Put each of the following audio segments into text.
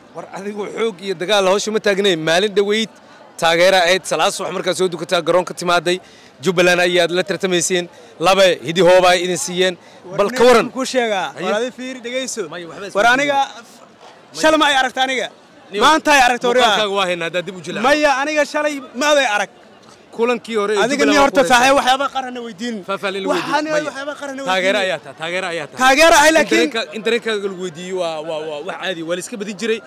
war adigu xoog iyo dagaal hawsha ma taagnay maalin dhoweyd taageera ahayd salaad subax markaad soo dukataa garoonka timaaday jubbaland ayaad la tartamayseen laba hidi hooba ay idin siiyeen bal ka waran ku sheegaa Haye. war adi fiiri dhegayso Maya, waxba isma war diidin. aniga shalay ma ay aragta aniga Niyo, maanta ay aragta muuqaalkaaga wariyaa waa haynaa haddaad dib u jilaa maya aniga shalay ma aday arag kulankii hore ee adiga Jubbaland ni waa horta ku saaxiib wareegsan. waxyaaba qarana weydiin Faahfaahin la waxaan weydiin. Maya. waxyaaba qarana taageero weydiin ayaa tahay taageero ayaa tahay taageero ahay laakiin Internetka- internetkaaga lagu weydiiyey waa waa waa wax caadi waa la iska badin jiray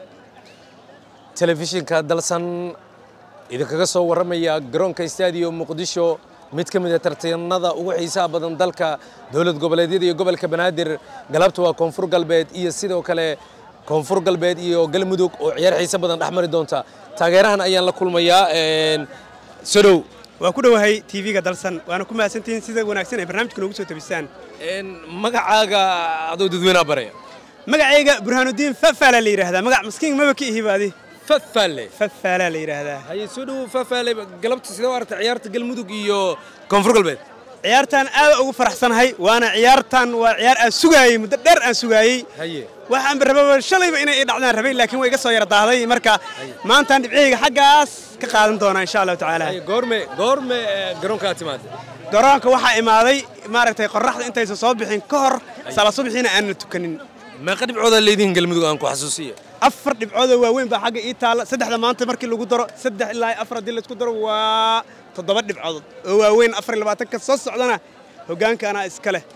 telefishinka dalsan idinkaga soo warramaya garoonka stadium muqdisho mid ka mid a tartanada ugu xiisaha badan dalka dowlad goboleedyada iyo gobolka banaadir galabta waa koonfur galbeed iyo sidoo kale koonfur galbeed iyo galmudug oo ciyaar xiise badan dhex mari doonta taageerahan ayaan la kulmayaa een, sodow waa ku dhowahay tv-ga dalsan waana ku mahadsantihiin sida wanaagsan ay barnaamijka noogu soo tabisaan een, magacaaga adoo dadweynaha baraya magacayga burhaanudiin fafaala la yidhaahdaa magac maskiin maba ka ihi baadi fafaale fafaala la yidhaahdaa haye soo dhowow fafaale galabta sidee u aragtay ciyaarta galmudug iyo koonfur galbeed ciyaartan aad ugu faraxsanahay waana ciyaartan waa ciyaar aan sugaayey muddo dheer aan sugaayey haye waxaanba rababa shalayba inay ii dhacdaan rabay laakiin way iga soo yara daahday marka maantaan dhibcihayga xaggaas ka qaadan doonaa insha allahu tacaala haye goorme goorme eh, garoonkaa timaada garoonka waxaa imaaday maaragtay qorraxda intaysan soo bixin ka hor sala subaxiina aanna tukanin meeqa dhibcoodaa leedihin galmudug aan ku xasuusiya afar dhibcoodoo waaweyn baa xagga ii taalla saddexda maanta markii lagu daro saddex ilaa afar haddii laisku daro waa toddoba dhibcood oo waaweyn afar iyo labaatanka soo socdana hoggaanka anaa iska leh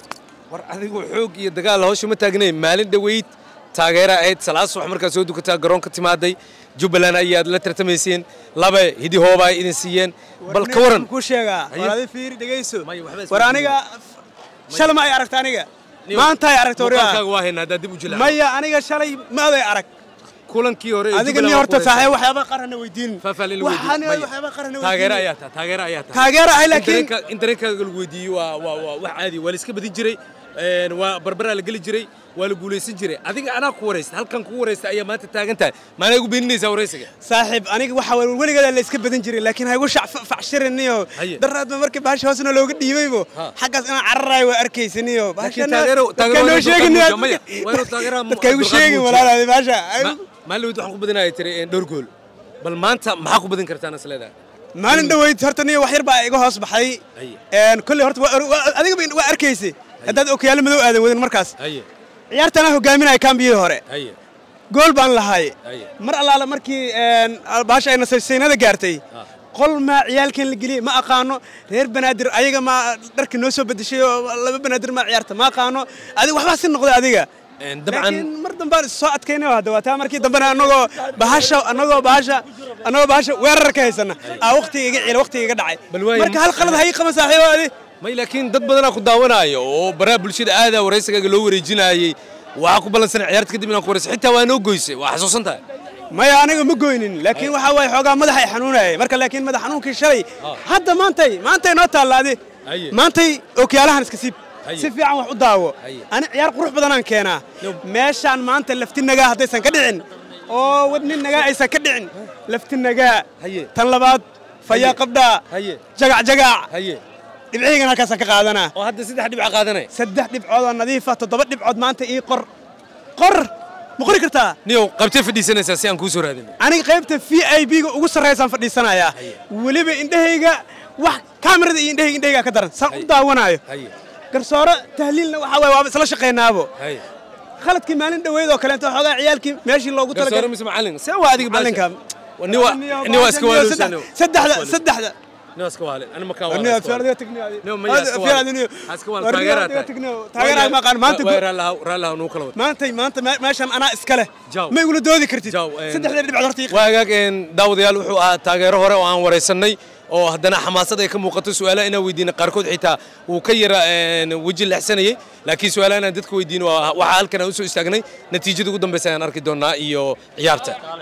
war adigu xoog iyo dagaal hawsha ma taagnay maalin dhoweyd taageera ahayd salaad subax markaad soo dukataa garoonka timaaday jubbaland ayaad la tartamayseen laba hidi hooba ay idin siiyeen bal ka waran ku sheegaa Haye. war adi fiiri dhegayso Maya, waxba isma war diidin. aniga shalay ma ay aragta aniga Niyo, maanta ay aragta wariyaa muuqaalkaaga waa haynaa haddaad dib u jilaa maya aniga shalay ma aday arag kulankii hore ee adiga Jubbaland ni waa horta ku wareegsan. saaxiib waxyaaba qarana weydiin faahfaahin la waxaan weydiin. Maya. waxyaaba qarana taageero weydiin ayaa tahay taageero ayaa tahay taageero ahay laakiin Internetka- internetkaaga lagu weydiiyey waa waa waa wax caadi waa la iska badin jiray een, waa barbaraa la geli jiray waa la guulaysan jiray adiga anaa ku waraysta halkan kugu waraysta ayaa maanta taagan tahay maanaa igu beeninaysaa waraysiga saaxiib aniga waxa wa- weligeeda la iska badan jiray laakiin haygu facshiriniyo Haye. daraadba markii bahasha hoosna looga dhiibaybo Ha. xaggaas inaan cararayo waa arkaysaniyo Laakiin taageero- taageero waa inuu sheegin dulqaad muujiyo. Maya, waa inuu taageeraha mu- dadka igu dulqaad sheegin muujiyo. walaalaadi bahasha maalin weyd waxaan ku badinaya tiri een, dhowr gool bal maanta maxaa ku badin kartaan is leedahay maalin dhoweyd horta niyo wax yar baa iga hoos baxay Haye. Een, kolley horta waa- waa- adigaba waa arkaysa haddaad okiyaalo madow aadan wadin markaas haye ciyaartana hogaaminaya kambiyihii hore haye gool baan lahay Haye. mar allaala markii een, bahasha ay nasaysaynada gaartay qol maa ciyaalkan la geliyey ma aqaano reer banaadir ayaga maa dharka noo soo bedeshay oo laba banaadir maa ciyaarta ma aqaano adiga waxbaa si noqday adiga Een, dabcan laakiin mar dambaan is soo adkaynay hadda waa taa markii dambena anagoo bahasha anagoo bahasha anagoo bahasha weerar ka haysana aa waqtiga iga ciila waqtiga iga dhacay Bal waayo- marka hal qalad hay qaba saaxiibo adi may laakiin dad badanaa ku daawanaayo oo baraha bulshada aadaa waraysigaaga loo wareejinayay waxaa ku ballansanay ciyaarta kadib inaan ku waraysa xitaa waa noo goysay waa xasuusan tahay maya aniga ma goynin laakiin waxaa waaye xoogaa madaxa ay xanuunayay marka laakiin madax xanuunkii shalay hadda maantay maantay noo taalla adi Haye. maantay ookiyaalahan iska siib Haye. si fiican wax u daawo Haye. ani ciyaar qurux badanaan keenaa Yo. meeshaan maanta lafti nagaa haddaysan ka dhicin oo wadni nagaa aysan ka dhicin lafti nagaa Haye. tan labaad fayaa qabdhaa haye jagac jagac haye dhibcihaygan halkaasaan ka qaadanaa oo hadda saddex dhibca qaadanay saddex dhibcood oo nadiifa toddoba dhibcood maanta ii qor qor ma qori kartaa niyow qabtee fadhiisanaysaa si aan kuu soo raadin aniga qaybta v i b-ga ugu sarraysaan fadhiisanayaa weliba indhahayga wax kaamirada iyo indhahayga indhahayga ka daran saan u daawanaayo haye garsooro tahliilna waxaa waye waaba isla shaqaynaabo haye khaladkii maalin dhoweyd oo kaleeto xoogaa ciyaalkii meeshii loogu garsoore talagalay mise macallin see waa adiga macalinka ni waa ni waa iska waaluusan saddexda saddexda ni waa iska waale ani ma kaa Niyo, waale fiiradiyo tigniyo adi. Niyo, maya iska Fiir waale. adi, niyo. Ha iska waale, War, niyo, taageeraa niyo, tahay. tigniyo. Taageeraa ma aqaan, maanta Waa gu- raallaha raallaha nuu kala wada maantay maanta me- meeshan anaa iska leh Jaw. ma igula doodi kartid Jaw, een, saddexda dhibcood horta ii waa hagaag een, daawadayaal wuxuu ahaa taageero hore oo aan waraysanay oo haddana xamaasad ay ka muuqato su'aalaha inaan weydiinay qaarkood xitaa wuu ka yara een, weji lexsanayay laakiin su'aalaha inaan dadka weydiino waa- waxaa halkan aan usoo istaagnay natiijada ugu dambaysa ayaan arki doonaa iyo ciyaarta